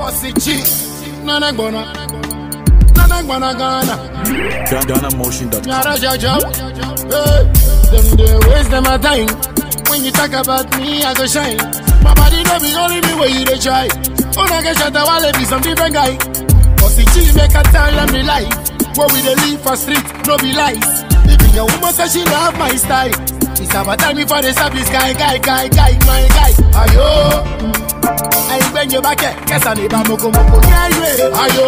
Bossy G, Nana Gwana, Nana Gwana Ghana, GhanaMotion.com. Nyara Jaja, hey, them they waste them a time. When you talk about me, I go shine. My body no be only me where you dey try. Oh, I get shot, I wanna be some different guy. Bossy G make a tell them the life. Where we dey live for street, no be lies. Even your woman say she love my style. It's about time before they stop this guy, guy, guy, guy, my guy. Ayo. ayigbẹ́njẹ bá kẹ̀ kẹsàn-án ní ìbámokòmokò ní ayé ayo.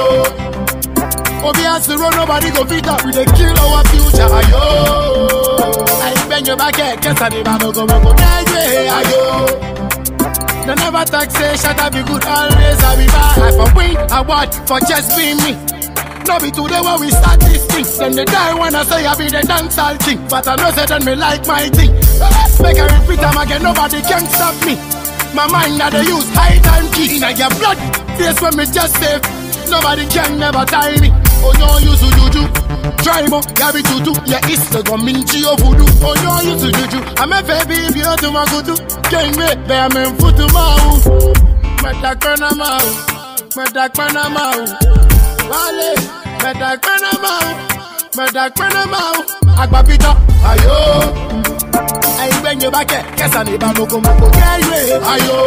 Obi has to run, nobody go fit up. We dey kill our future ayo. Ayigbẹ́njẹ bá kẹ̀ kẹsàn-án ní ìbámokòmokò ní ayé ayo. They never talk say shut up be good always I be bad. I for win award for just being me. No be today when we start this thing. Then they die when I say I be the dancehall king. But I know say then me like my thing. Make I repeat am again, nobody can stop me. My mind that they use high time key. Inna your blood, face when me just save. Nobody can never tie me. Oh no, you to juju. Try mo, yabi tutu. Yeah, it's the gominchi of voodoo. Oh no, you to juju. I'm a baby, if you to my kutu. Can't me, be I'm in foot to mau. Meta kona mau. Meta kona mau. Wale, meta kona mau. Meta kona mau. Agbapita, ayo. Ayigbẹ́njẹ bá kẹ̀ kẹsàn-án ní ìbámokomoko. Yẹ́yẹ́, ayo.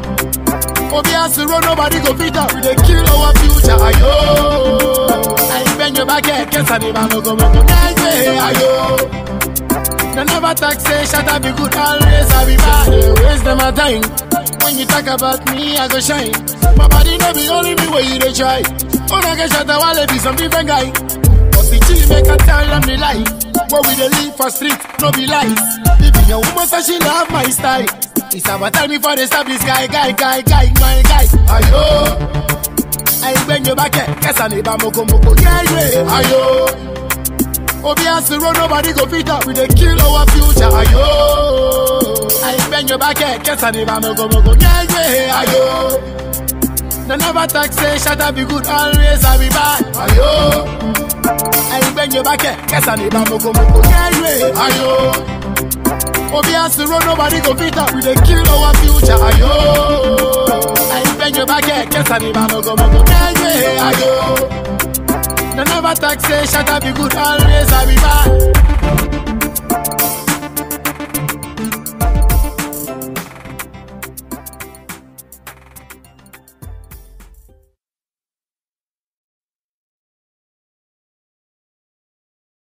Obi has to run, nobody go fit up. We dey kill our future, ayo. Ayigbẹ́njẹ bá kẹ̀ kẹsàn-án ní ìbámokomoko. Yẹ́yẹ́, ayo. They never talk say shut up be good always I be bad. They waste them a time. When you talk about me, I go shine. My body no be only me where you dey try. Oh, I get shot, I wanna be some different guy. But the chill make a tell them the life. Where we dey live for street, no be lies. Even your woman say she love my style. It's about time before they stop this guy, guy, guy, guy, my guy. Ayo. Ayigbẹ́njẹ bá kẹ̀ kẹsàn-án ní ìbámokomoko. Yẹ́yẹ́, ayo. Obi has to run, nobody go fit up. We dey kill our future, ayo. Ayigbẹ́njẹ bá kẹ̀ kẹsàn-án ní ìbámokomoko. Yẹ́yẹ́, ayo. They never talk say shut up be good always I be bad, ayo. Ayigbẹ́njẹ bá kẹ̀ kẹsàn-án ní ìbámokomoko. Yẹ́yẹ́, ayo. Obi has to run, nobody go fit up. We dey kill our future, ayo. Ayigbẹ́njẹ bá kẹ̀ kẹsàn-án ní ìbámokomoko. Yẹ́yẹ́, ayo. They never talk say shut up be good always I be bad.